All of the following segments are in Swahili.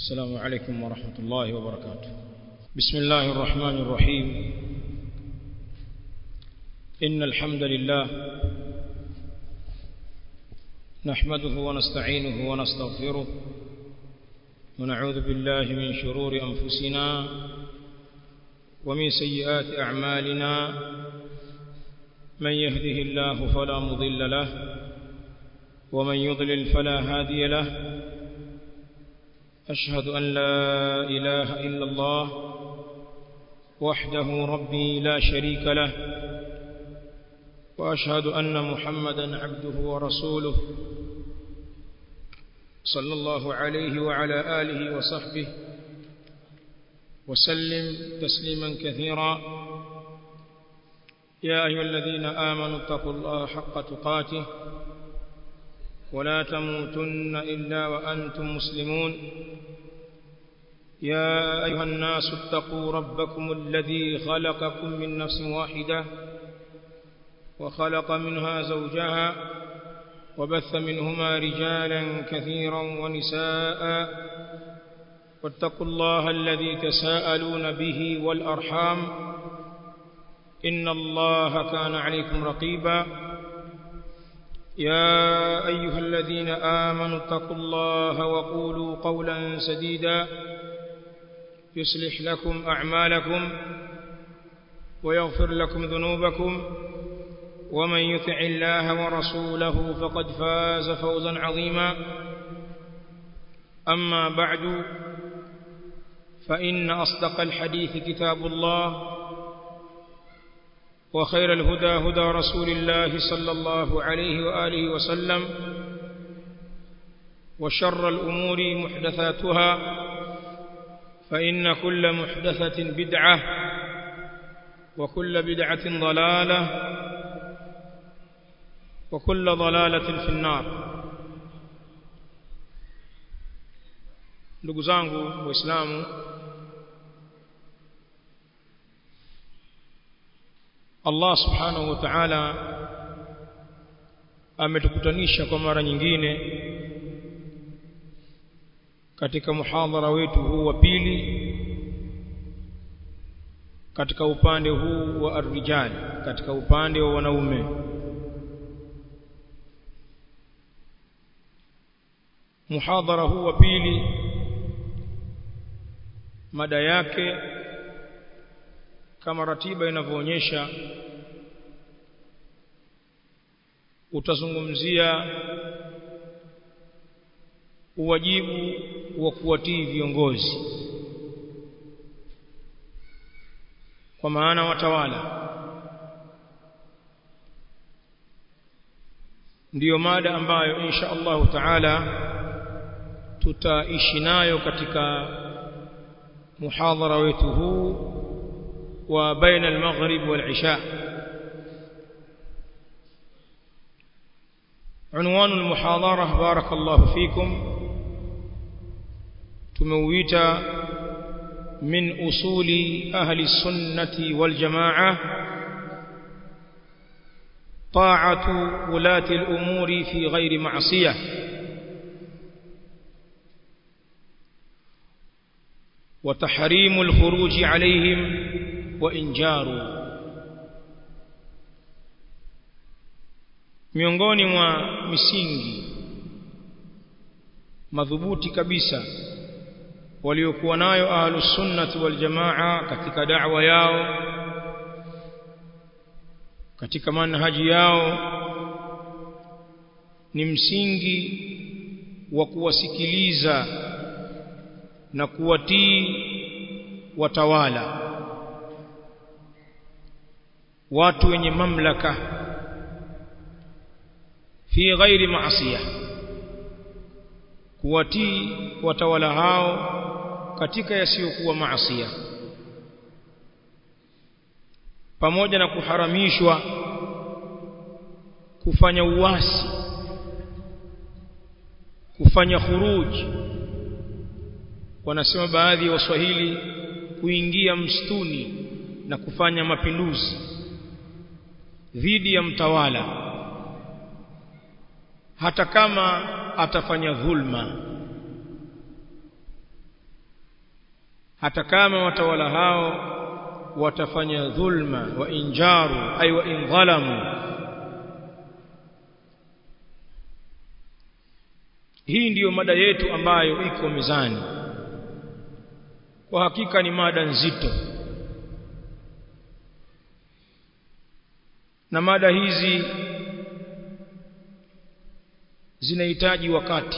السلام عليكم ورحمة الله وبركاته بسم الله الرحمن الرحيم إن الحمد لله نحمده ونستعينه ونستغفره ونعوذ بالله من شرور أنفسنا ومن سيئات أعمالنا من يهده الله فلا مضل له ومن يضلل فلا هادي له أشهد أن لا إله إلا الله وحده ربي لا شريك له وأشهد أن محمدا عبده ورسوله صلى الله عليه وعلى آله وصحبه وسلم تسليما كثيرا يا أيها الذين آمنوا اتقوا الله حق تقاته ولا تموتن إلا وأنتم مسلمون يا أيها الناس اتقوا ربكم الذي خلقكم من نفس واحدة وخلق منها زوجها وبث منهما رجالا كثيرا ونساء واتقوا الله الذي تساءلون به والأرحام إن الله كان عليكم رقيبا يا أيها الذين آمنوا اتقوا الله وقولوا قولا سديدا يصلح لكم أعمالكم ويغفر لكم ذنوبكم ومن يطع الله ورسوله فقد فاز فوزا عظيما أما بعد فإن أصدق الحديث كتاب الله وخير الهدى هدى رسول الله صلى الله عليه وآله وسلم وشر الأمور محدثاتها فإن كل محدثة بدعة وكل بدعة ضلالة وكل ضلالة في النار ndugu zangu waislamu Allah subhanahu wa ta'ala ametukutanisha kwa mara nyingine katika muhadhara wetu huu wa pili katika upande huu wa arrijal katika upande wa wanaume muhadhara huu wa pili mada yake kama ratiba inavyoonyesha utazungumzia uwajibu wa kuwatii viongozi kwa maana watawala ndiyo mada ambayo insha Allah taala tutaishi nayo katika muhadhara wetu huu wa baina al-maghrib wal-isha عنوان المحاضرة بارك الله فيكم تمويت من أصول أهل السنة والجماعة طاعة ولاة الأمور في غير معصية وتحريم الخروج عليهم وإن جاروا miongoni mwa misingi madhubuti kabisa waliokuwa nayo ahlus sunnati wal jamaa katika da'wa yao katika manhaji yao ni msingi wa kuwasikiliza na kuwatii watawala watu wenye mamlaka fi ghairi maasiya kuwatii watawala hao katika yasiyokuwa maasiya pamoja na kuharamishwa kufanya uasi kufanya khuruji wanasema baadhi ya waswahili kuingia msituni na kufanya mapinduzi dhidi ya mtawala hata kama atafanya dhulma hata kama watawala hao watafanya dhulma wa injaru ay wa in dhalamu hii ndiyo mada yetu ambayo iko mezani kwa hakika ni mada nzito na mada hizi zinahitaji wakati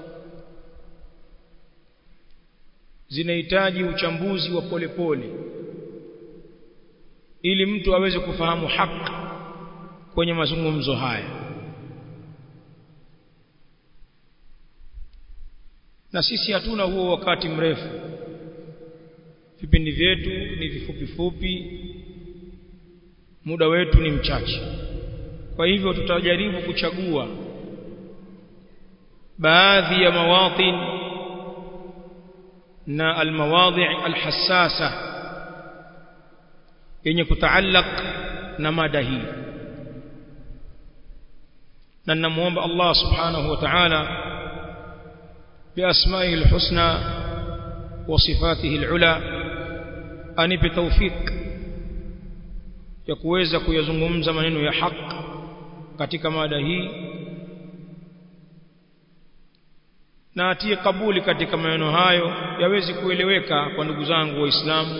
zinahitaji uchambuzi wa polepole pole, ili mtu aweze kufahamu haki kwenye mazungumzo haya na sisi hatuna huo wakati mrefu vipindi vyetu ni vifupi fupi muda wetu ni mchache kwa hivyo tutajaribu kuchagua baadhi ya mawatin na almawadhi alhassasa yenye kutaallaq na mada hii na ninamuomba Allah subhanahu wa ta'ala بأسمائه الحسنى وصفاته العلى anipe tawfik ya kuweza kuyazungumza maneno ya haki katika mada hii na atie kabuli katika maneno hayo yawezi kueleweka kwa ndugu zangu waislamu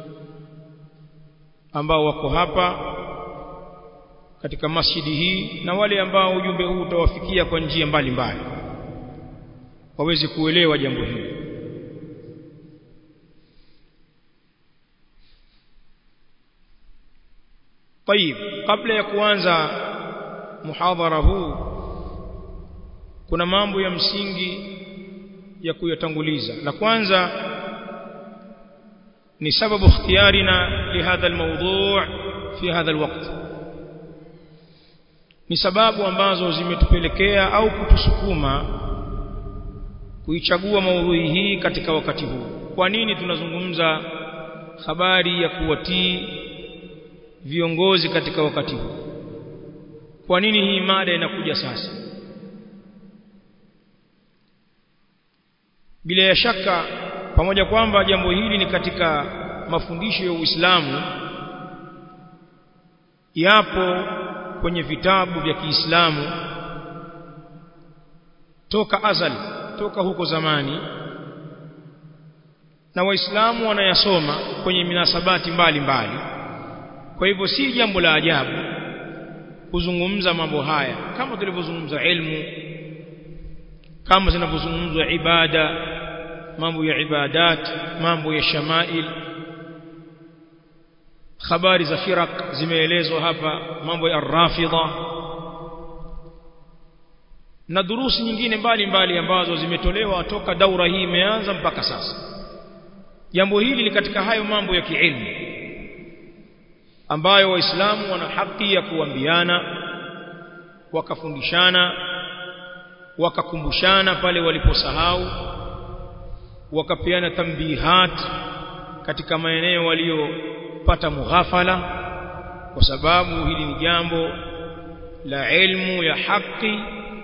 ambao wako hapa katika masjidi hii na wale ambao ujumbe huu utawafikia kwa njia mbalimbali waweze kuelewa jambo hili طيب kabla ya kuanza muhadhara huu kuna mambo ya msingi ya kuyatanguliza la kwanza ni sababu ikhtiyarina lihadha almawdu' fi hadha alwaqt ni sababu ambazo zimetupelekea au kutusukuma kuichagua maudhui hii katika wakati huu kwa nini tunazungumza habari ya kuwatii viongozi katika wakati huu kwa nini hii mada inakuja sasa bila ya shaka pamoja kwamba jambo hili ni katika mafundisho ya Uislamu yapo kwenye vitabu vya Kiislamu toka azali toka huko zamani na waislamu wanayasoma kwenye minasabati mbalimbali mbali. kwa hivyo si jambo la ajabu kuzungumza mambo haya kama tulivyozungumza ilmu kama zinavyozungumzwa ibada mambo ya ibadat mambo ya shamail habari za firaq zimeelezwa hapa mambo ya rafidha na durusi nyingine mbalimbali mbali ambazo zimetolewa toka daura hii imeanza mpaka sasa jambo hili ni katika hayo mambo ya kiilmu ambayo waislamu wana haki ya kuambiana wakafundishana wakakumbushana pale waliposahau wakapeana tambihat katika maeneo waliopata mughafala kwa sababu hili ni jambo la ilmu ya haki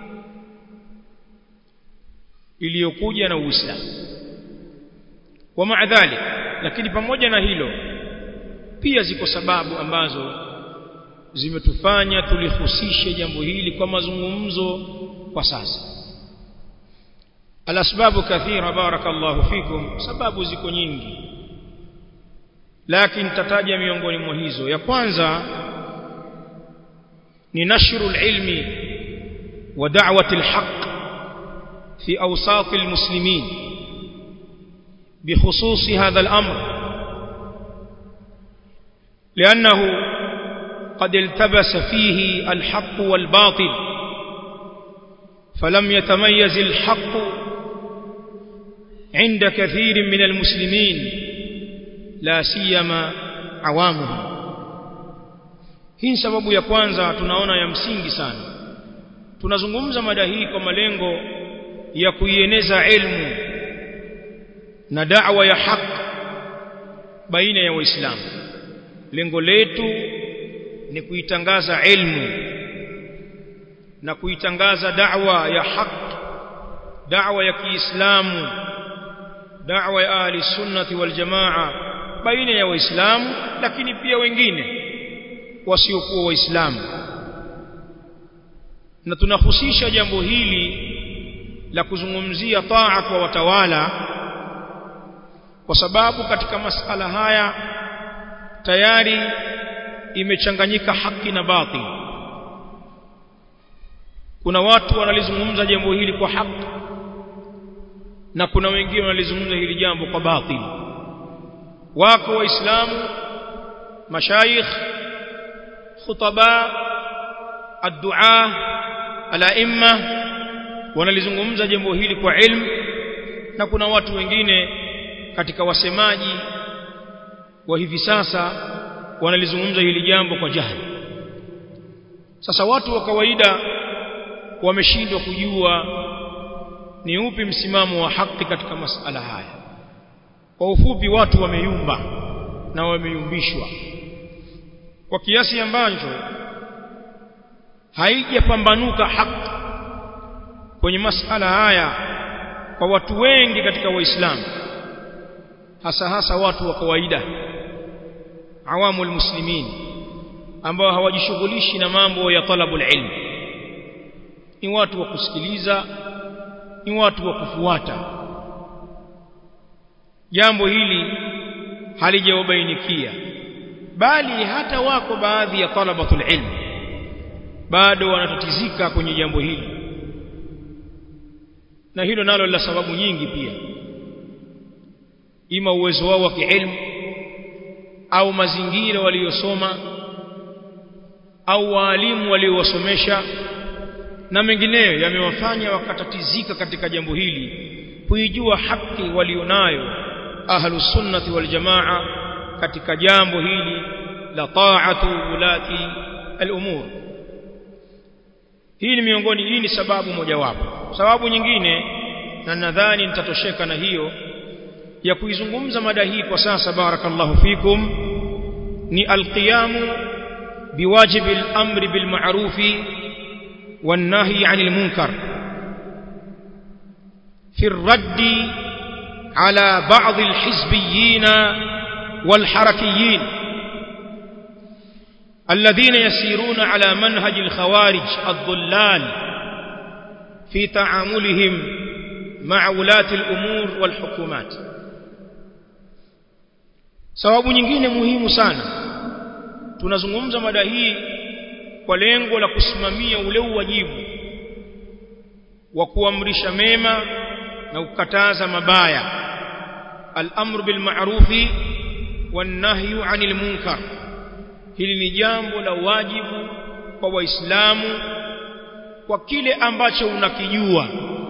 iliyokuja na Uislamu wa maadhali lakini pamoja na hilo pia ziko sababu ambazo zimetufanya tulihusishe jambo hili kwa mazungumzo kwa sasa alasbabu kathira barakallahu fikum sababu ziko nyingi lakini tataja miongoni mwa hizo ya kwanza ni nashru alilmi wa da'wati alhaq fi awsat almuslimin بخصوص هذا الأمر لأنه قد التبس فيه الحق والباطل فلم يتميز الحق عند كثير من المسلمين لا سيما عوامهم hii sababu ya kwanza tunaona ya msingi sana tunazungumza mada hii kwa malengo ya kuieneza ilmu na da'wa ya haki baina ya waislamu lengo letu ni kuitangaza ilmu na kuitangaza da'wa ya haki da'wa ya Kiislamu da'wa ya ahli sunnati wal jamaa baina ya waislamu lakini pia wengine wasiokuwa waislamu na tunahusisha jambo hili la kuzungumzia taa kwa watawala kwa sababu katika masala haya tayari imechanganyika haki na batil kuna watu wanalizungumza jambo hili kwa haki na kuna wengine wanalizungumza hili jambo kwa batil wako waislamu mashayikh khutaba addu'a alaimma wanalizungumza jambo hili kwa ilmu na kuna watu wengine katika wasemaji wa hivi sasa wanalizungumza hili jambo kwa jahili sasa watu wa kawaida wameshindwa kujua ni upi msimamo wa haki katika masala haya kwa ufupi watu wameyumba na wameyumbishwa kwa kiasi ambacho haijapambanuka haki kwenye masala haya kwa watu wengi katika waislamu hasa hasa watu wa kawaida awamul muslimin ambao hawajishughulishi na mambo ya talabul ilm ni watu wa kusikiliza ni watu wa kufuata jambo hili halijawabainikia bali hata wako baadhi ya talabatul ilm bado wanatatizika kwenye jambo hili na hilo nalo la sababu nyingi pia ima uwezo wao wa kiilmu au mazingira waliyosoma au waalimu waliowasomesha na mengineyo yamewafanya wakatatizika katika jambo hili kuijua haki walionayo ahlus sunnati wal jamaa katika jambo hili la ta'atu ulati al-umur hii ni miongoni hii ni sababu mojawapo sababu nyingine na nadhani nitatosheka na hiyo ya kuizungumza mada hii kwa sasa barakallahu fikum ni alqiyamu biwajibi al-amri bil ma'rufi والنهي عن المنكر في الرد على بعض الحزبيين والحركيين الذين يسيرون على منهج الخوارج الضلال في تعاملهم مع ولاة الأمور والحكومات sababu nyingine muhimu sana tunazungumza mada hii kwa lengo la kusimamia ule uwajibu wa kuamrisha mema na kukataza mabaya al-amru bil ma'rufi wan nahyu 'anil munkar hili ni jambo la wajibu kwa waislamu kwa kile ambacho unakijua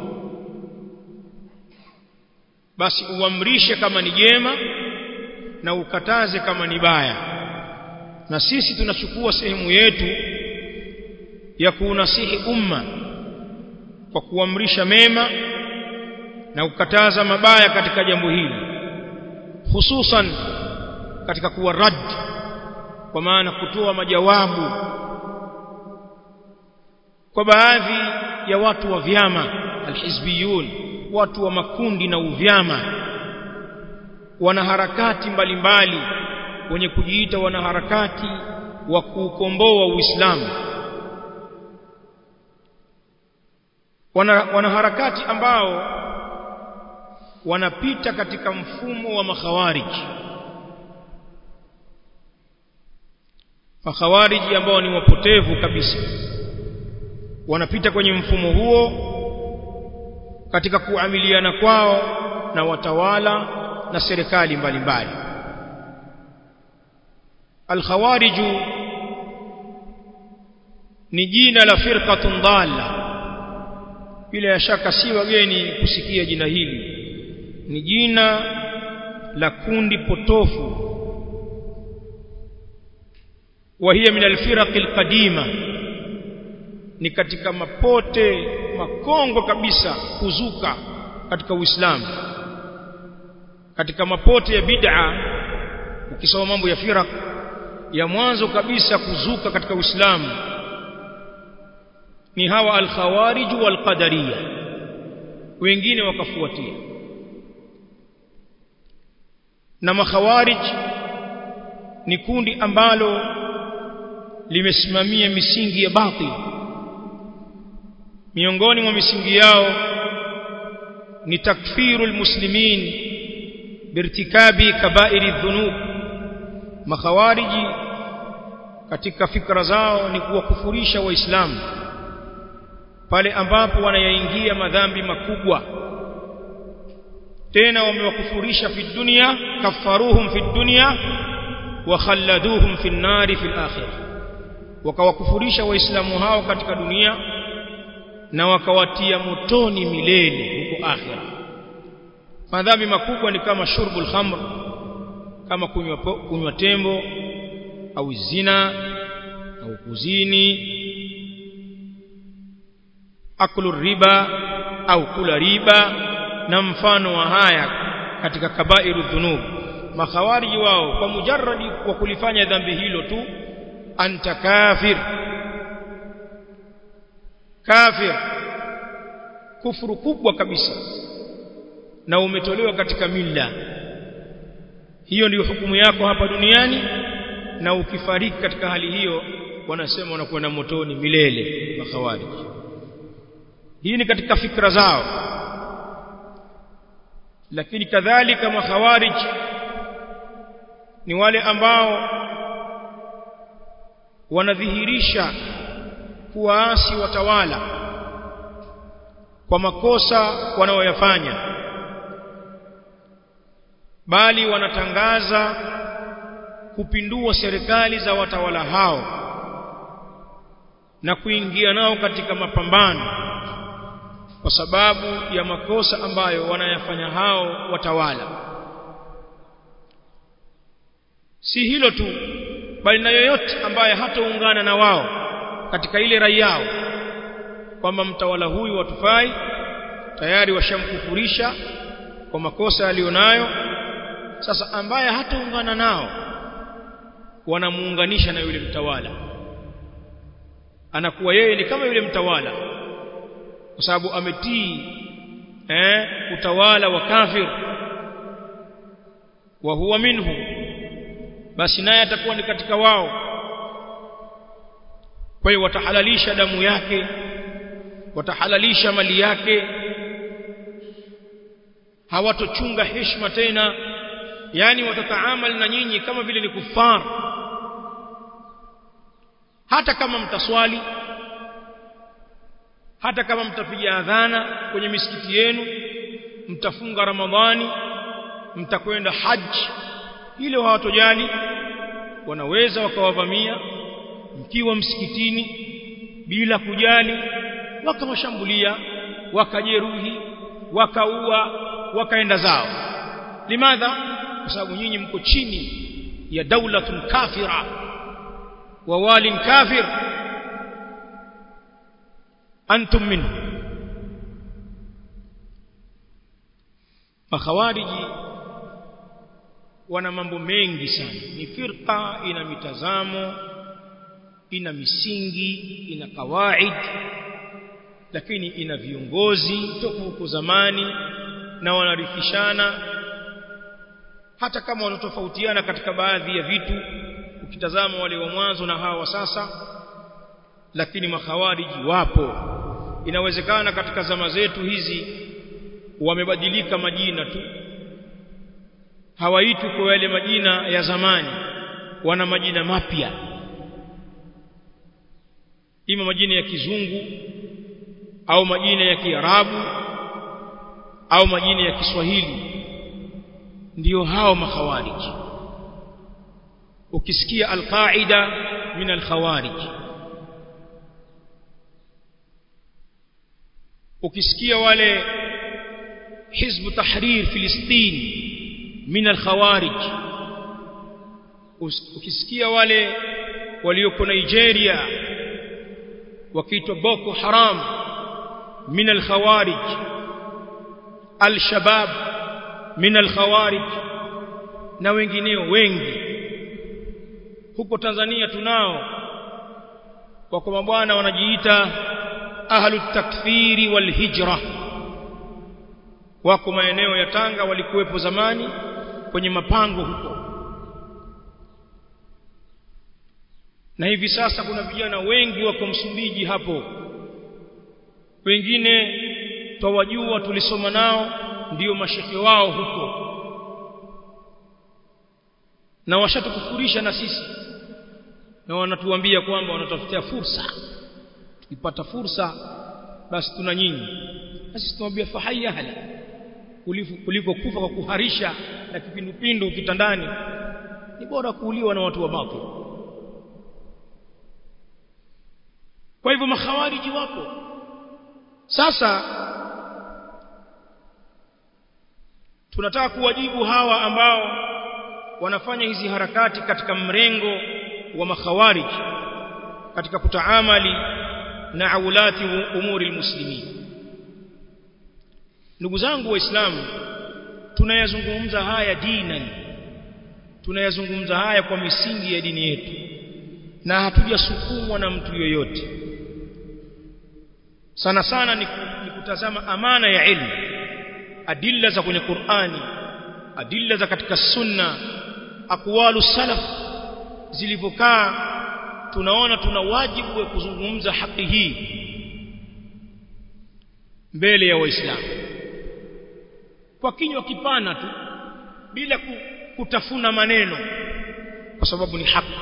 basi uamrishe kama ni jema na ukataze kama ni baya na sisi tunachukua sehemu yetu ya kuunasihi umma kwa kuamrisha mema na kukataza mabaya katika jambo hili hususan katika kuwa rad kwa maana kutoa majawabu kwa baadhi ya watu wa vyama alhizbiyun watu wa makundi na uvyama wanaharakati mbalimbali wenye kujiita wanaharakati wa kuukomboa Uislamu wana, wanaharakati ambao wanapita katika mfumo wa makhawariji makhawariji ambao ni wapotevu kabisa wanapita kwenye mfumo huo katika kuamiliana kwao na watawala na serikali mbalimbali alkhawariju ni jina la firqatun dhalla bila shaka si wageni kusikia jina hili ni jina la kundi potofu وهي من الفرق القديمه ni katika mapote makongo kabisa kuzuka katika Uislamu katika mapote ya bid'a ukisoma mambo ya firaq ya mwanzo kabisa kuzuka katika Uislamu ni hawa al-khawarij wal-qadariyya wengine wakafuatia na makhawarij ni kundi ambalo limesimamia misingi ya batil miongoni mwa misingi yao ni takfiru almuslimin birtikabi kabairi dhunub makhawariji katika fikra zao ni kuwakufurisha waislamu pale ambapo wanayaingia madhambi makubwa tena wamewakufurisha fi dunya kafaruhum fi dunya wa khalladuhum fi nari fi akhirah wakawakufurisha waislamu hao katika dunia na wakawatia motoni milele huko akhira madhambi makubwa ni kama shurbul khamr kama kunywa kunywa tembo au zina au kuzini akulu riba au kula riba na mfano wa haya katika kabairu dhunub makhawariji wao kwa mujarradi wa kulifanya dhambi hilo tu anta kafir kafir kufuru kubwa kabisa na umetolewa katika milla hiyo ndiyo hukumu yako hapa duniani na ukifariki katika hali hiyo wanasema unakwenda motoni milele makhawariji hii ni katika fikra zao lakini kadhalika makhawarij ni wale ambao wanadhihirisha kuwaasi watawala kwa makosa wanaoyafanya bali wanatangaza kupindua serikali za watawala hao na kuingia nao katika mapambano kwa sababu ya makosa ambayo wanayafanya hao watawala si hilo tu bali na yoyote ambaye hataungana na wao katika ile rai yao kwamba mtawala huyu watufai tayari washamkufurisha kwa makosa aliyonayo sasa ambaye hataungana nao wanamuunganisha na yule mtawala anakuwa yeye ni kama yule mtawala kwa sababu ametii eh utawala wa kafir wa huwa minhu basi naye atakuwa ni katika wao kwa hiyo watahalalisha damu yake watahalalisha mali yake hawatochunga heshima tena yani watataamal na nyinyi kama vile ni kufar hata kama mtaswali hata kama mtapiga adhana kwenye misikiti yenu mtafunga ramadhani mtakwenda haji hilo hawatojali wanaweza wakawavamia mkiwa msikitini bila kujali wakawashambulia wakajeruhi wakaua wakaenda zao limadha kwa sababu nyinyi mko chini ya daulatun kafira wa walin kafir antum minhu makhawariji wana mambo mengi sana ni firqa ina mitazamo ina misingi ina kawaid lakini ina viongozi toka huko zamani na wanarithishana hata kama wanatofautiana katika baadhi ya vitu ukitazama wale wa mwanzo na hawa wa sasa lakini makhawariji wapo inawezekana katika zama zetu hizi wamebadilika majina tu hawaitwi kwa yale majina ya zamani wana majina mapya ima majina ya kizungu au majina ya kiarabu au majina ya Kiswahili ndiyo hao makhawarij ukisikia alqaida min alkhawarij ukisikia wale hizb tahrir filistin min alkhawarij ukisikia wale walioko Nigeria wakiitwa Boko Haram min alkhawarij al-shabab min al-khawarij na wengineo wengi huko Tanzania tunao wako mabwana wanajiita ahlu takfiri wal hijra wako maeneo ya Tanga walikuwepo zamani kwenye mapango huko na hivi sasa kuna vijana wengi wako Msumbiji hapo wengine twawajua tulisoma nao ndiyo mashekhe wao huko na washatukufurisha na sisi na wanatuambia kwamba wanatafutia fursa tukipata fursa basi tuna nyinyi basi tunamwambia fahaya hala kuliko kufa kwa kuharisha na kipindupindu kitandani ni bora kuuliwa na watu wa batil kwa hivyo makhawariji wako sasa tunataka kuwajibu hawa ambao wanafanya hizi harakati katika mrengo wa makhawarij katika kutaamali na aulati umuri almuslimin ndugu zangu waislamu tunayazungumza haya dinan tunayazungumza haya kwa misingi ya dini yetu na hatujasukumwa na mtu yoyote sana sana ni, ni kutazama amana ya ilmu adilla za kwenye Qur'ani adilla za katika sunna aqwalu salaf zilivyokaa tunaona tuna wajibu wa kuzungumza haki hii mbele ya waislamu kwa kinywa kipana tu bila kutafuna maneno kwa sababu ni haki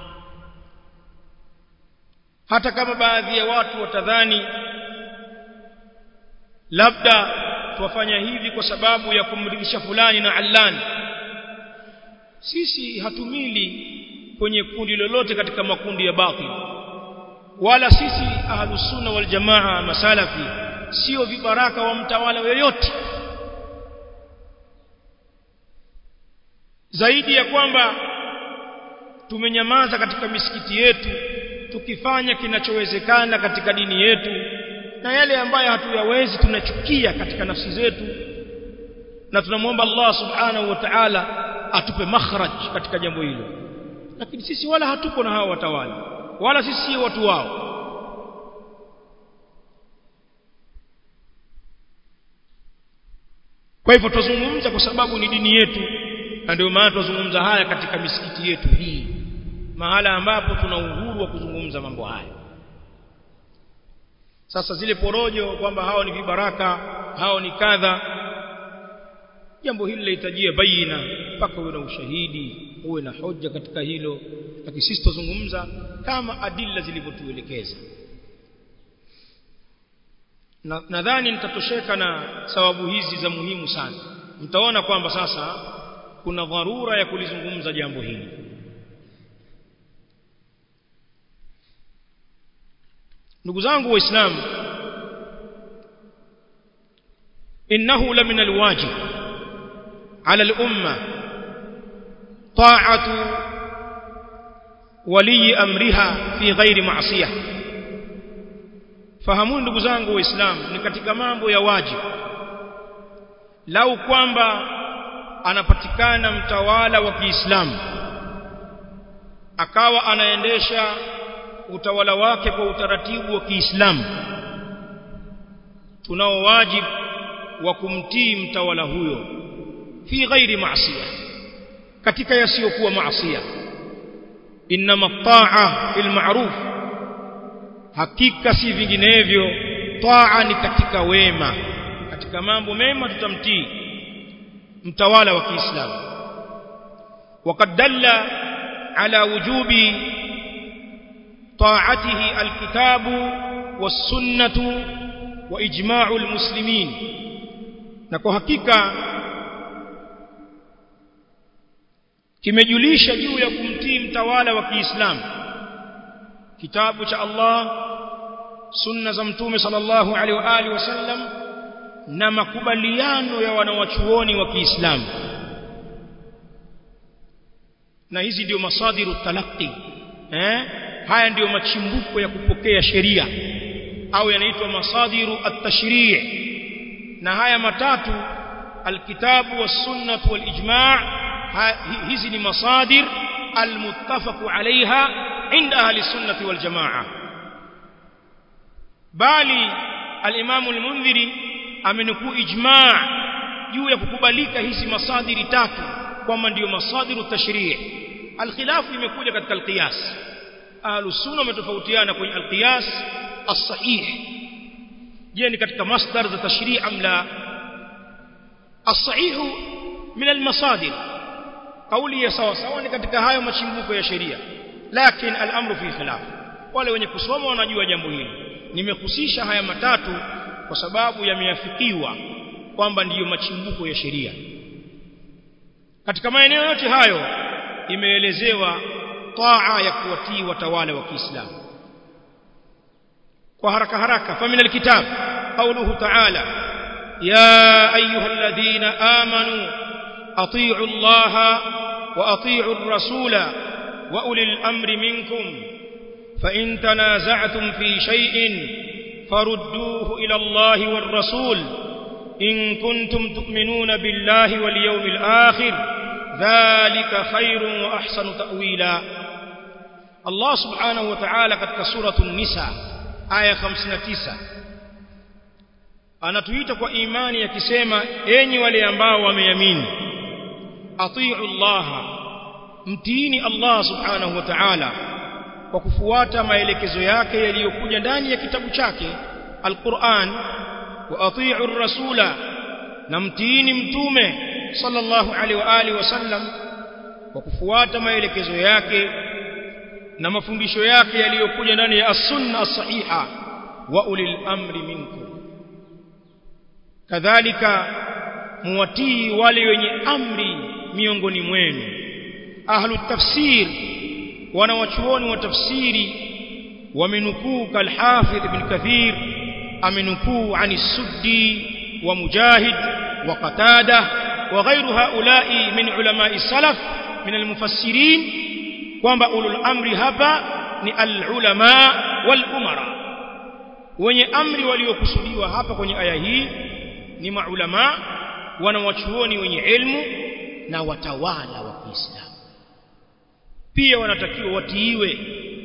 hata kama baadhi ya watu watadhani labda tuwafanya hivi kwa sababu ya kumridhisha fulani na allani sisi hatumili kwenye kundi lolote katika makundi ya batil wala sisi ahlus sunna wal jamaa masalafi sio vibaraka wa mtawala yoyote zaidi ya kwamba tumenyamaza katika misikiti yetu tukifanya kinachowezekana katika dini yetu na yale ambayo hatuyawezi tunachukia katika nafsi zetu na tunamwomba Allah subhanahu wa ta'ala atupe makhraj katika jambo hilo lakini sisi wala hatuko na hao watawala wala sisi si watu wao kwa hivyo tuzungumza kwa sababu ni dini yetu na ndio maana tuzungumza haya katika misikiti yetu hii mahala ambapo tuna uhuru wa kuzungumza mambo haya sasa zile porojo kwamba hao ni vibaraka hao ni kadha jambo hili linahitajia baina mpaka uwe na ushahidi uwe na hoja katika hilo lakini sisi tuzungumza kama adilla zilivyotuelekeza nadhani na nitatosheka na sababu hizi za muhimu sana mtaona kwamba sasa kuna dharura ya kulizungumza jambo hili ndugu zangu waislamu innahu la min alwajib ala al-umma ta'atu wali amriha fi ghairi ma'siyah fahamuni ndugu zangu waislamu ni katika mambo ya wajibu lau kwamba anapatikana mtawala wa Kiislamu akawa anaendesha utawala wake kwa utaratibu wa Kiislamu tunao wajibu wa kumtii mtawala huyo fi ghairi maasiya katika yasiyokuwa maasiya inma taa fil ma'ruf hakika si vinginevyo taa ni katika wema katika mambo mema tutamtii mtawala wa Kiislamu وقد دل على وجوب طاعته الكتاب والسنة وإجماع المسلمين نكو حقيقة kimejulisha juu ya kumtii mtawala wa Kiislamu kitabu cha Allah sunna za mtume sallallahu alaihi wa alihi wasallam na makubaliano ya wanawachuoni wa Kiislamu na hizi ndio masadiru talaqi eh haya ndiyo machimbuko ya kupokea sheria au yanaitwa masadiru at-tashri' na haya matatu alkitabu was-sunnah wal-ijma' hizi ni masadir almuttafaq alaiha inda ahli sunnah wal-jamaa bali al-imam al-mundhiri amenukuu ijma' juu ya kukubalika hizi masadiri tatu kwamba ndiyo masadiru tashrii alkhilafu imekuja katika alqiyas ahlus sunna wametofautiana kwenye alqiyas as-sahih je ni katika masdar za tashrii am la as-sahih min al-masadir kauli ya sawa sawa ni katika hayo machimbuko ya sheria lakini al-amru fi khilaf wale wenye kusoma wanajua jambo hili nimehusisha haya matatu kwa sababu yameafikiwa kwamba ndiyo machimbuko ya sheria katika maeneo yote hayo imeelezewa taa ya kuwatii watawala wa Kiislamu kwa haraka haraka famin alkitab qawluhu ta'ala ya ayyuhalladhina amanu atii'u allaha wa atii'u ar-rasula wa ulil amri minkum fa in tanaza'tum fi shay'in farudduhu ila allahi war rasul in kuntum tu'minuna billahi wal yawmil akhir ذلك خير واحسن تاويلا الله سبحانه وتعالى katika suratul nisa aya 59 anatuita kwa imani akisema enyi wale ambao wameamini atiu Allah mtiini Allah subhanahu wa ta'ala kwa kufuata maelekezo yake yaliyokuja ndani ya kitabu chake alquran wa atiu ar-rasula na mtiini mtume sallallahu alaihi wa alihi wasallam kwa kufuata maelekezo yake na mafundisho yake yaliyokuja ndani ya as-sunna as-sahiha wa ulil amri minkum kadhalika muwatii wale wenye amri miongoni mwenu ahlu tafsir wanawachuoni wa tafsiri wamenukuu kalhafidh ibn kathir amenukuu ani suddi wa mujahid wa qatada وغير هؤلاء من علماء السلف من المفسرين kwamba ulul amri hapa ni alulama wal umara wenye amri waliokusudiwa hapa kwenye aya hii ni maulama wanawachuoni wenye ilmu na watawala wa Kiislamu pia wanatakiwa watiiwe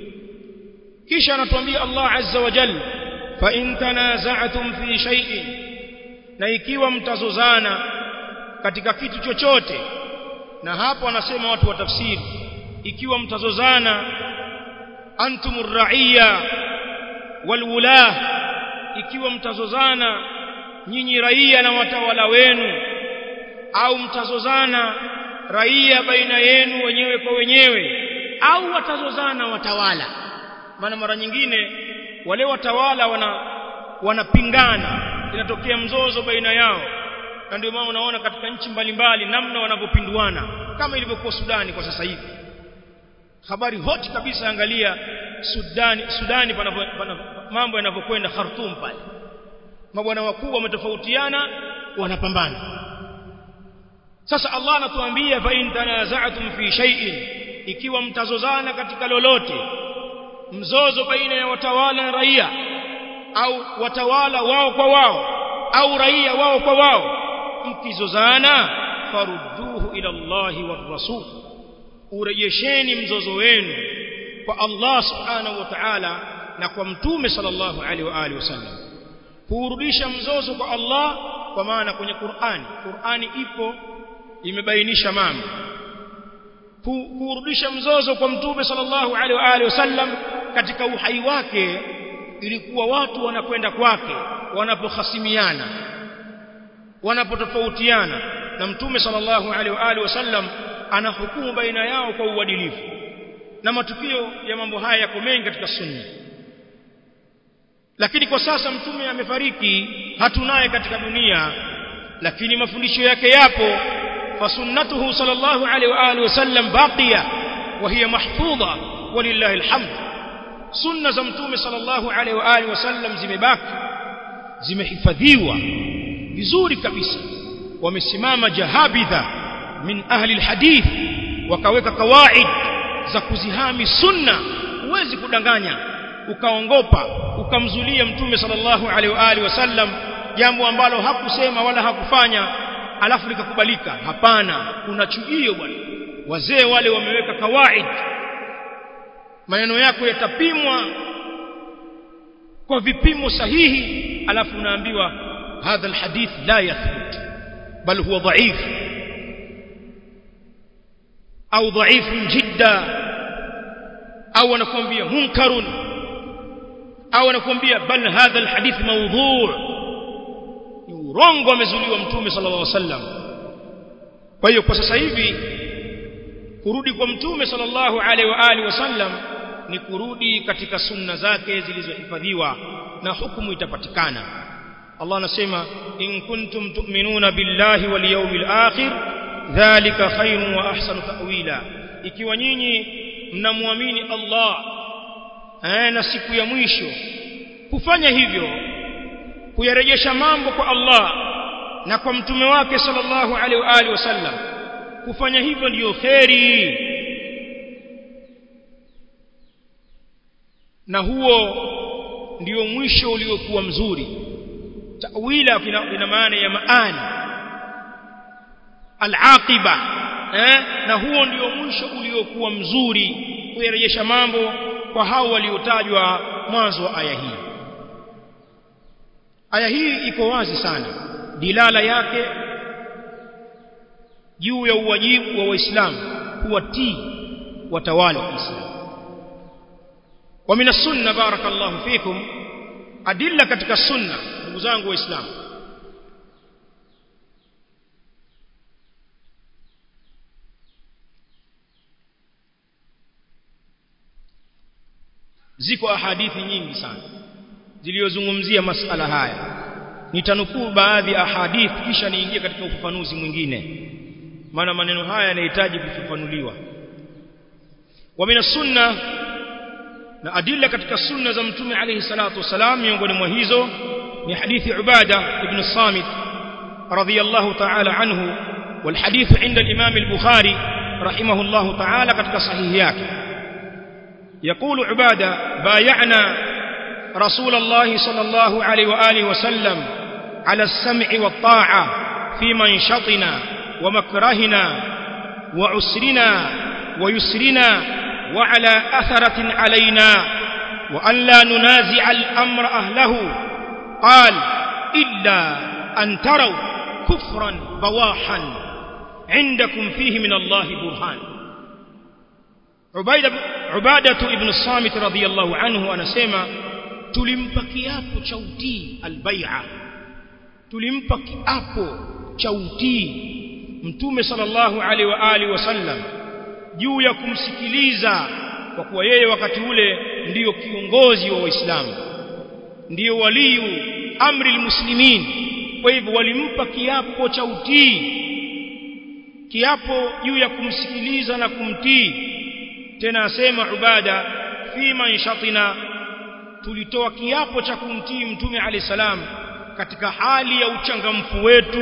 kisha anatuambia Allah azza wa jalla fa in tanaza'tum fi shay'in na ikiwa mtazozana katika kitu chochote na hapo anasema watu wa tafsiri ikiwa mtazozana antumur raia walwulah ikiwa mtazozana nyinyi raia na watawala wenu au mtazozana raia baina yenu wenyewe kwa wenyewe au watazozana watawala maana mara nyingine wale watawala wana wanapingana inatokea mzozo baina yao na ndio maana unaona katika nchi mbalimbali namna wanavyopinduana kama ilivyokuwa Sudani kwa sasa hivi habari hoti kabisa angalia Sudani Sudani panapo, panapo, mambo yanavyokwenda Khartoum pale mabwana wakuu wametofautiana wanapambana sasa Allah anatuambia fa in tanaza'tum fi shay'in ikiwa mtazozana katika lolote mzozo baina ya watawala na raia au watawala wao kwa wao au raia wao kwa wao mkizozana farudduhu ila Allahi war rasul urejesheni mzozo wenu kwa Allah subhanahu wa ta'ala na kwa mtume sallallahu alaihi wa alihi wasallam kurudisha mzozo kwa Allah kwa maana kwenye Qur'ani Qur'ani ipo imebainisha mambo kurudisha mzozo kwa mtume sallallahu alaihi wa alihi wasallam katika uhai wake ilikuwa watu wanakwenda kwake wanapohasimiana wanapotofautiana na mtume sallallahu alaihi wa alihi wasallam anahukumu baina yao kwa uadilifu na matukio ya mambo haya yako mengi katika sunna lakini kwa sasa mtume amefariki hatunaye katika dunia lakini mafundisho yake yapo fasunnatuhu sallallahu alaihi wa alihi wasallam baqiya wa hiya mahfudha walillahi alhamd sunna za mtume sallallahu alaihi wa alihi wasallam zimebaki zimehifadhiwa vizuri kabisa wamesimama jahabidha min ahli alhadith wakaweka kawaid za kuzihami sunna huwezi kudanganya ukaongopa ukamzulia mtume sallallahu alaihi wa alihi wasallam jambo ambalo hakusema wala hakufanya alafu likakubalika hapana kuna chujio bwana wazee wale wameweka kawaid maneno yako yatapimwa kwa vipimo sahihi alafu unaambiwa hadha alhadith la yathbut bal huwa dhaif au dhaifun jidda au anakuambia munkarun au anakuambia bal hadha alhadith mawdhu' ni urongo amezuliwa mtume sallallahu alaihi wasallam kwa hiyo kwa sasa hivi kurudi kwa mtume sallallahu alaihi wa alihi wasallam ni kurudi katika sunna zake zilizohifadhiwa na hukumu itapatikana Allah anasema in kuntum tu'minuna billahi wal yawmil akhir dhalika khairun wa ahsanu ta'wila ikiwa nyinyi mnamwamini Allah eh, na siku ya mwisho kufanya hivyo kuyarejesha mambo kwa Allah na kwa mtume wake sallallahu alaihi wa alihi wasallam kufanya hivyo ndiyo kheri na huo ndio mwisho uliokuwa mzuri tawila ina maana ya maani al-aqiba eh? na huo ndio mwisho uliokuwa mzuri kuyarejesha mambo kwa hao waliotajwa mwanzo wa aya hii aya hii iko wazi sana dilala yake juu ya uwajibu wa waislamu kuwatii watawala wa Kiislamu wa min sunna barakallahu fikum adilla katika sunna ndugu zangu waislamu ziko ahadithi nyingi sana zilizozungumzia masala haya nitanukuu baadhi ya ahadith kisha niingie katika ufafanuzi mwingine maana maneno haya yanahitaji kufafanuliwa wa min sunna na adilla katika sunna za mtume alayhi salatu wasalam miongoni mwa hizo ni hadithi ubada ibn samit radiyallahu ta'ala anhu والحديث عند الإمام البخاري رحمه الله تعالى katika sahihi yake يقول عبادة بايعنا رسول الله صلى الله عليه وآله وسلم على السمع والطاعة في منشطنا ومكرهنا وعسرنا ويسرنا وعلى أثرة علينا وأن لا ننازع الأمر أهله قال إلا أن تروا كفرا بواحا عندكم فيه من الله برهان عبادة, عبادة ابن الصامت رضي الله عنه anasema tulimpa kiapo cha utii albai'a tulimpa kiapo cha utii mtume sallallahu alaihi wa alihi wasallam juu ya kumsikiliza kwa kuwa yeye wakati ule ndiyo kiongozi wa waislamu ndiyo waliyu amri almuslimin kwa hivyo walimpa kiapo cha utii kiapo juu ya kumsikiliza na kumtii tena asema ubada fi manshatina tulitoa kiapo cha kumtii mtume alayhi salam katika hali ya uchangamfu wetu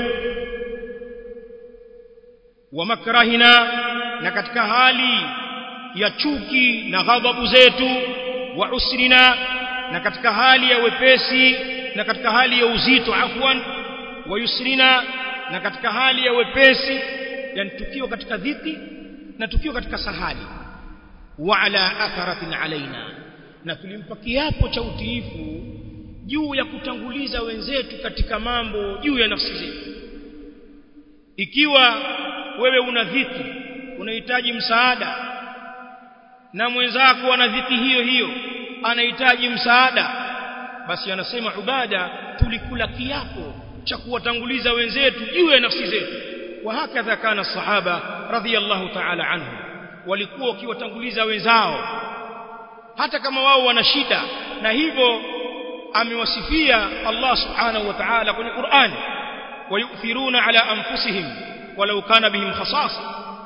wa makrahina na katika hali ya chuki na ghadhabu zetu wa usrina na katika hali ya wepesi na katika hali ya uzito afwan wa yusrina na katika hali ya wepesi yani tukiwa katika dhiki na tukiwa katika sahali wa ala atharatin alaina na tulimpa kiapo cha utiifu juu ya kutanguliza wenzetu katika mambo juu ya nafsi zetu ikiwa wewe una dhiki unahitaji msaada na mwenzako ana dhiki hiyo hiyo anahitaji msaada basi anasema ubada tulikula kiapo cha kuwatanguliza wenzetu juu ya nafsi zetu wa hakadha kana sahaba radhiyallahu ta'ala anhu walikuwa wakiwatanguliza wenzao hata kama wao wana shida na hivyo amewasifia Allah subhanahu wa ta'ala kwenye Qur'an wayuthiruna ala anfusihim walau kana bihim khasasa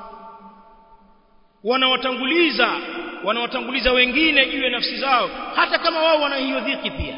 wanawatanguliza wanawatanguliza wengine juu ya nafsi zao hata kama wao wana hiyo dhiki pia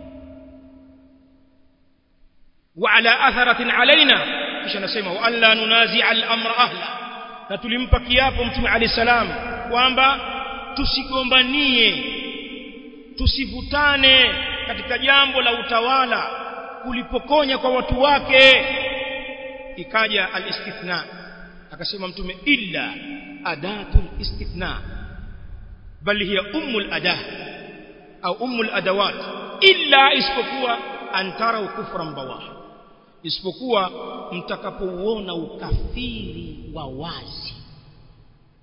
wa ala atharatin alaina kisha nasema wa alla nunazi'a al-amra ahla na tulimpa kiapo mtume alayhi salam kwamba tusigombanie tusivutane katika jambo la utawala kulipokonya kwa watu wake ikaja al-istithna akasema mtume illa adatul istithna bal hiya ummul adah au ummul adawat illa isipokuwa antara kufran bawah isipokuwa mtakapouona ukafiri wa wazi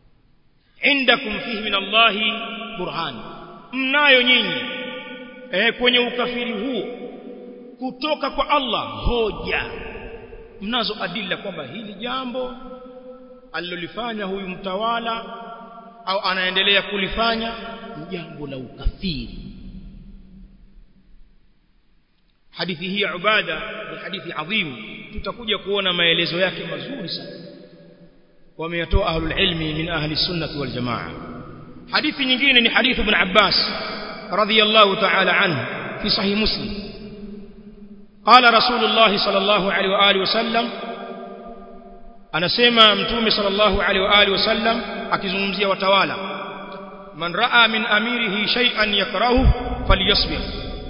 indakum fihi min Allahi burhan mnayo nyinyi eh, kwenye ukafiri huo kutoka kwa Allah hoja mnazo adila kwamba hili jambo alilolifanya huyu mtawala au anaendelea kulifanya ni jambo la ukafiri hadithi hii ya ubada ni hadithi adhimu tutakuja kuona maelezo yake mazuri sana wameyatoa ahlul ilmi min ahli sunnah wal jamaa hadithi nyingine ni hadithu ibn Abbas radhiyallahu ta'ala anhu fi sahih muslim قال رسول الله صلى الله عليه واله وسلم anasema mtume sallallahu alaihi wa alihi wasallam akizungumzia watawala man raa min amirihi shay'an yakrahu falyasbir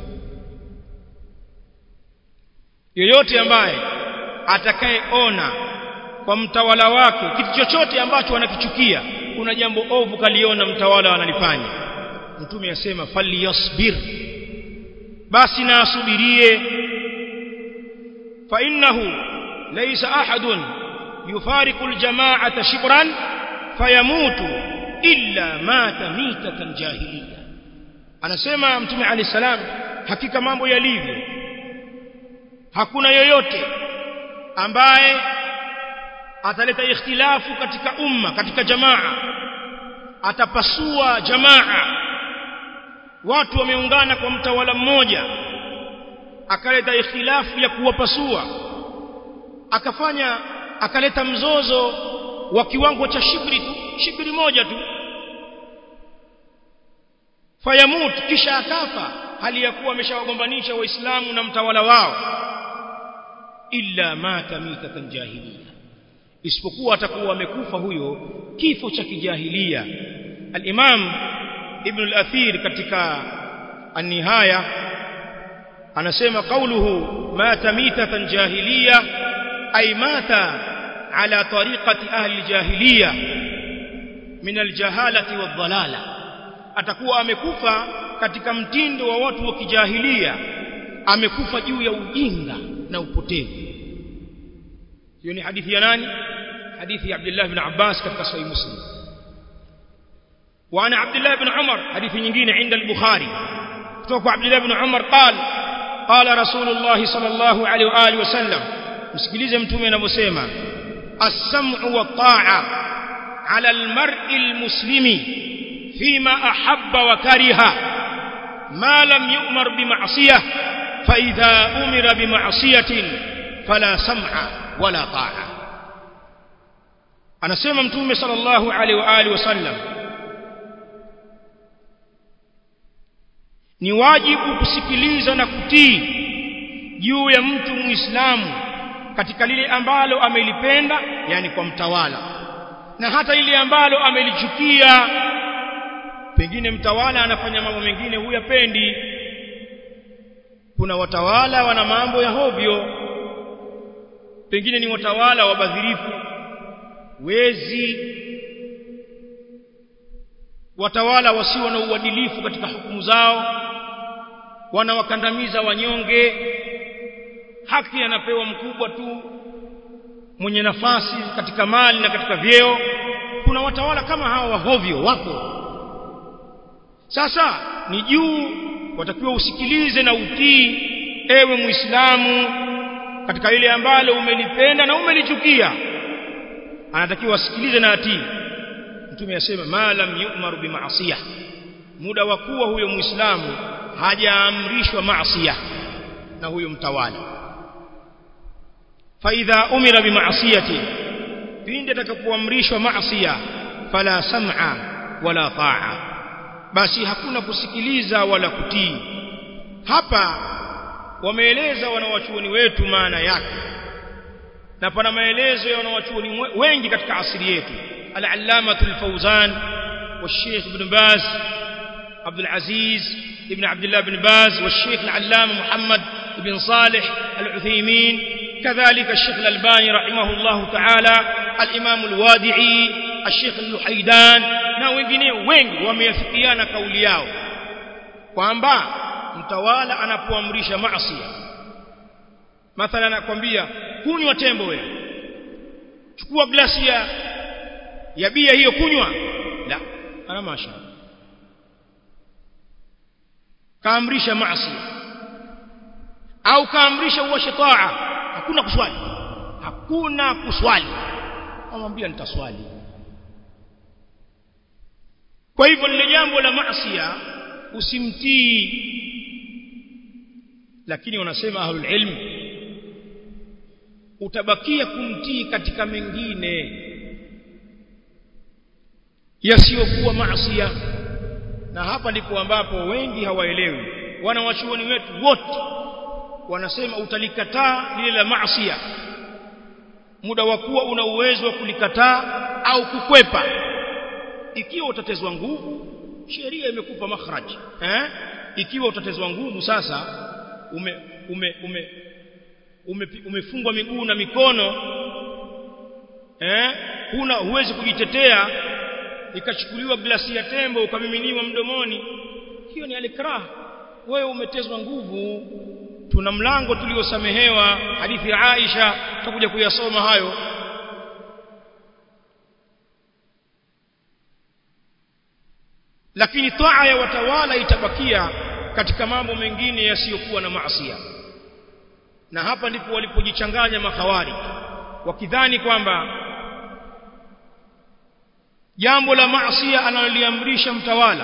yoyote ambaye atakayeona kwa mtawala wake kitu chochote ambacho anakichukia kuna jambo ovu kaliona mtawala analifanya mtume asema falyasbir basi na asubirie fa innahu laysa ahadun يفارق الجماعة شبرا فيموت إلا مات ميتة جاهلية anasema mtume ali salam hakika mambo yalivyo hakuna yoyote ambaye ataleta ikhtilafu katika umma katika jamaa atapasua jamaa watu wameungana kwa mtawala mmoja akaleta ikhtilafu ya kuwapasua akafanya akaleta mzozo wa kiwango cha shibri tu shibri moja tu fayamut kisha akafa hali ya kuwa ameshawagombanisha waislamu na mtawala wao illa mata mitatan jahiliya isipokuwa atakuwa amekufa huyo kifo cha kijahilia al-imam ibn al-athir katika an-nihaya anasema qawluhu mata mitatan jahiliya ay mata ala tariqati ahli al-jahiliya min al-jahalati wad-dhalala atakuwa amekufa katika mtindo wa watu wa kijahilia amekufa juu ya ujinga na upotevu hiyo ni hadithi ya nani hadithi ya Abdullah ibn Abbas katika sahih Muslim وعن عبد الله بن عمر حديث nyingine عند البخاري kutoka عبد الله بن عمر قال قال رسول الله صلى الله عليه واله وسلم msikilize mtume anavyosema as-sam'u wa ta'a 'ala al-mar'i al-muslimi fima ahabba wa kariha ma lam yu'mar bi ma'siyah fa idha umira bi ma'siyatin fala sam'a wala ta'a anasema mtume sallallahu alaihi wa alihi wasallam ni wajibu kusikiliza na kutii juu ya mtu muislamu katika lile ambalo amelipenda yani kwa mtawala na hata ile ambalo amelichukia pengine mtawala anafanya mambo mengine huyapendi kuna watawala wana mambo ya hovyo pengine ni watawala wabadhirifu wezi watawala wasio na uadilifu katika hukumu zao wanawakandamiza wanyonge haki anapewa mkubwa tu mwenye nafasi katika mali na katika vyeo kuna watawala kama hawa wahovyo wapo sasa ni juu watakiwa usikilize na utii ewe muislamu katika ile ambalo umelipenda na umelichukia anatakiwa asikilize na atii mtume asema ma lam yu'mar bi ma'siyah muda wa kuwa huyo muislamu hajaamrishwa maasiya na huyo mtawala fa idha umira bi ma'siyati pindi atakapoamrishwa maasiya fala sam'a wala ta'a basi hakuna kusikiliza wala kutii hapa wameeleza wanawachuoni wetu maana yake na pana maelezo ya wanawachuoni wengi katika asili yetu al-allamah al-fawzan والشيخ ابن باز عبد العزيز ابن عبد الله بن باز والشيخ العلامة محمد بن صالح العثيمين كذلك الشيخ الألباني رحمه الله تعالى الإمام الوادعي الشيخ اللحيدان na wengine wengi wameafikiana kauli yao kwamba mtawala anapoamrisha maasi mathalan anakwambia kunywa tembo wewe chukua glasi ya ya bia hiyo kunywa la ana masha kaamrisha maasi au kaamrisha uwashe taa hakuna kuswali hakuna kuswali amwambia nitaswali kwa hivyo lile jambo la maasiya usimtii lakini wanasema ahlul ilm utabakia kumtii katika mengine yasiyokuwa maasiya na hapa ndipo ambapo wengi hawaelewi wanawachuoni wetu wote wanasema utalikataa lile la maasiya muda wa kuwa una uwezo wa kulikataa au kukwepa ikiwa utatezwa nguvu sheria imekupa makhraj eh ikiwa utatezwa nguvu sasa ume ume ume ume umefungwa miguu na mikono eh huna huwezi kujitetea ikachukuliwa glasi ya tembo ukamiminiwa mdomoni hiyo ni alikrah wewe umetezwa nguvu tuna mlango tuliosamehewa hadithi ya Aisha tutakuja kuyasoma hayo lakini taa ya watawala itabakia katika mambo mengine yasiyokuwa na maasiya na hapa ndipo walipojichanganya makhawari wakidhani kwamba jambo la maasiya analoliamrisha mtawala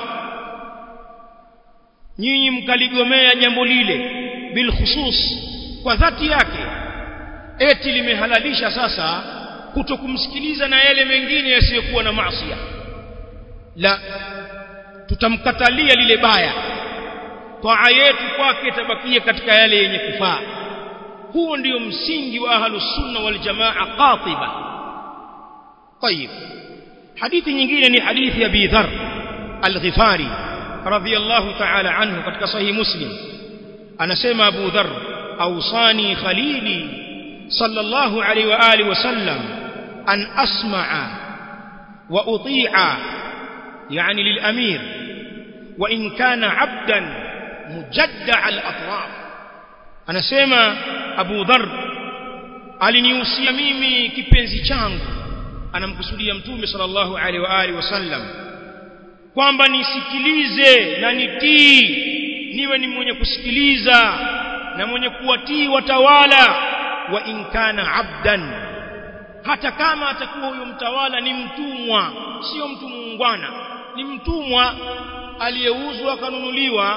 nyinyi mkaligomea jambo lile bil khusus kwa dhati yake eti limehalalisha sasa kutokumsikiliza na yale mengine yasiyokuwa na maasiya la tutamkatalia lile baya taa yetu kwake tabakia katika yale yenye kufaa huo ndio msingi wa ahlus sunna wal jamaa qatiba طيب hadithi nyingine ni hadithi ya Abi Dharr al-Ghifari radhiyallahu ta'ala anhu katika sahih Muslim anasema Abu Dharr awsani khalili sallallahu alayhi wa alihi wasallam an asma'a wa uti'a يعني للأمير وإن كان عبدا مجدع الأطراف أنا سيما أبو ذر alinihusia mimi kipenzi changu anamkusudia mtume sallallahu alaihi wa alihi wasallam kwamba nisikilize na nitii niwe ni mwenye kusikiliza na mwenye kuwatii watawala wa in kana abdan hata kama atakuwa huyo mtawala ni mtumwa sio mtu muungwana ni mtumwa aliyeuzwa akanunuliwa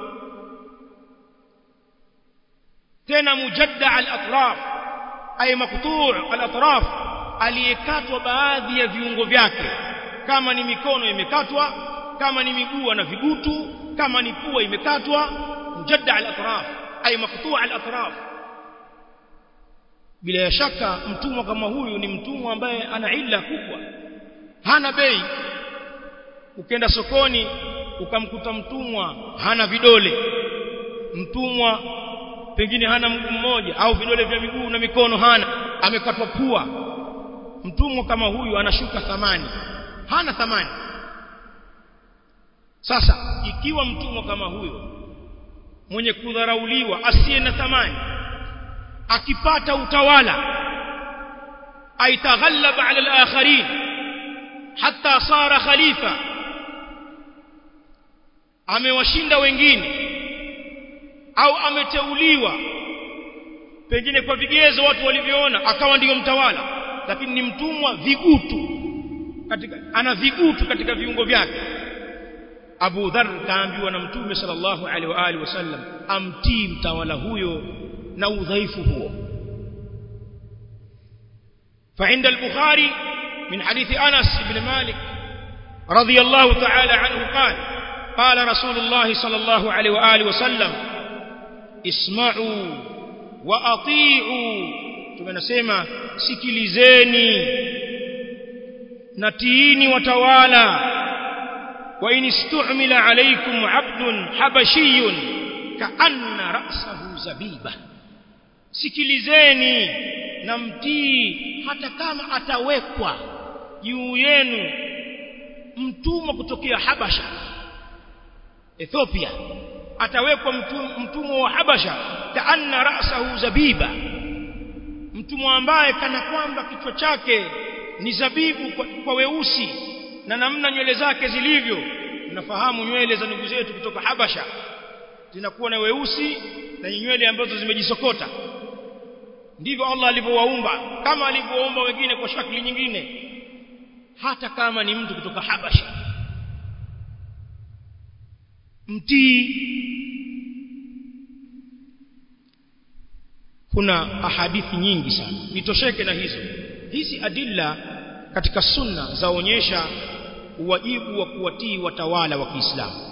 tena mujadda al-atraf ay maqtu' al-atraf aliyekatwa baadhi ya viungo vyake kama ni mikono imekatwa kama ni miguu na vigutu kama ni pua imekatwa mujadda al-atraf ay maqtu' al-atraf bila shaka mtumwa kama huyu ni mtumwa ambaye ana illa kubwa hana bei ukenda sokoni ukamkuta mtumwa hana vidole mtumwa pengine hana mguu mmoja au vidole vya miguu na mikono hana amekatwa pua mtumwa kama huyu anashuka thamani hana thamani sasa ikiwa mtumwa kama huyo mwenye kudharauliwa asiye na thamani akipata utawala aitaghallaba ala al-akharin hatta sara khalifa amewashinda wengine au ameteuliwa pengine kwa vigezo watu walivyoona akawa ndiyo mtawala lakini ni mtumwa vigutu katika ana vigutu katika viungo vyake Abu Dharr kaambiwa na Mtume sallallahu alaihi wa alihi wasallam amtii mtawala huyo na udhaifu huo فعند البخاري من حديث أنس بن مالك رضي الله تعالى عنه قال قال رسول الله صلى الله عليه وآله وسلم اسمعوا وأطيعوا tumenasema sikilizeni natiini watawala wa in istu'mila alaykum 'abdun habashiyun ka'anna ra'sahu zabiba sikilizeni na mtii hata kama atawekwa juu yenu mtumwa kutokea Habasha Ethiopia atawekwa mtumwa wa Habasha kaanna ra'sahu zabiba mtumwa ambaye kana kwamba kichwa chake ni zabibu kwa, kwa weusi na namna nywele zake zilivyo unafahamu nywele za ndugu zetu kutoka Habasha zinakuwa na weusi na nywele ambazo zimejisokota ndivyo Allah alivyowaumba kama alivyowaumba wengine kwa shakli nyingine hata kama ni mtu kutoka Habasha mtii kuna ahadithi nyingi sana nitosheke na hizo hizi adilla katika sunna zaonyesha wajibu wa kuwatii watawala wa Kiislamu